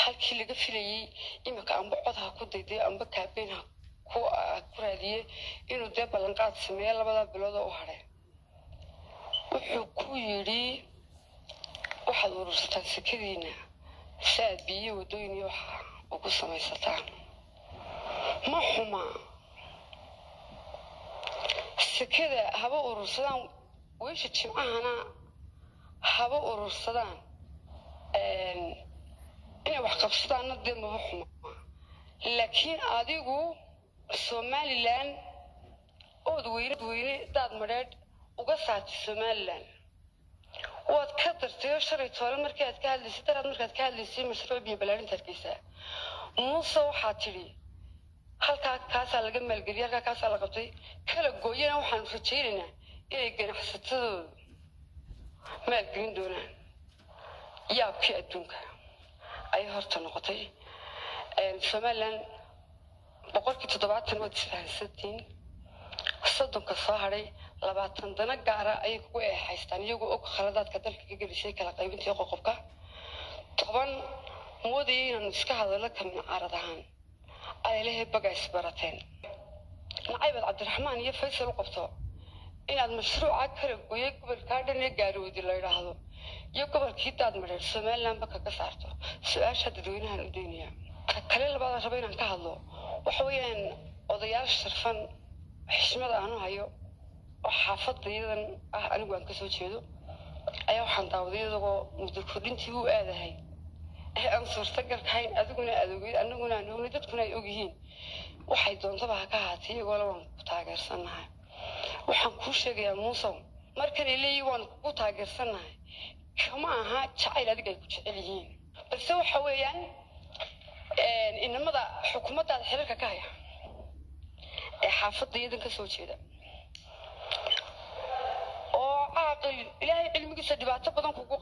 halkii laga filayey iminka amba cod ha ku dayday amba kaabeyn ha ku ku raadiyey inuu dee ballanqaad sameeyo labadaa bilood oo u hadhay wuxuu ku yidhi waxaad urursataan sekadiina si aad biyo waddooyin iyo waxa ugu samaysataan ma xuma sekada haba urursadaan weysha jimcahana haba urursadaan inay wax qabsadaanna dee maba xuma laakiin adigu somalilan ood weyne weyne daad madheedh uga saartay somalilan waad ka dartay oo shalay toole markii aad ka hadlaysay daraad markaad ka hadlaysay mashruuc biyo ballaarinta hargeysa muuse waxaa tidhi halkaa kaasaa laga maalgeliyay halkaa kaasaa la qabtay kala gooyana waxaanu rajaynaynaa inay ganacsatadoodu maalgelin doonaan yaabkii adduunka ayay horta noqotay somalilan boqolkii toddobaatan waad isfahansantiin soddonka soo hadhay labaatan dana gaara ayay kugu eexaystaan iyagoo og khaladaadka dalka ka gelisay kala qaybintii qoqobka toban moodayay inaanu iska hadallo ka mincaarad ahaan adalehe baga isbarateen nacaybaad cabdiraxmaan iyo faysal u qabto inaad mashruuca kala gooyay gobolkaa dhan ee gaarowdi la yidhaahdo iyo gobolkii daad madheer somalilandba kaga saarto su-aasha dadweynahan u daynaya ka kale labaada raba inaan ka hadlo waxa weeyaan odayaal sharfan xishmada aanu hayo oo xaafadda iyadan ah anigu aan kasoo jeedo ayaa waxaan daawaday iyadagoo muddo kordhintii u aadahay ee aan suurtagalkahayn adiguna aad ogeyd anaguna aan ognay dadkuna ay ogyihiin waxay doontaba ha ka ahaatay iyagoole waan ku taageersannahay waxaan kuu sheegayaa muusow markanay leeyihin waan kugu taageersannahay kama aha jacayl adiga ay ku jecel yihiin balse waxa weeyaan inamada xukuumaddaada xiriirka ka haya ee xaafadda iyadan ka soo jeeda oo caaqil ilaahay cilmigiisa dhibaato badan kugu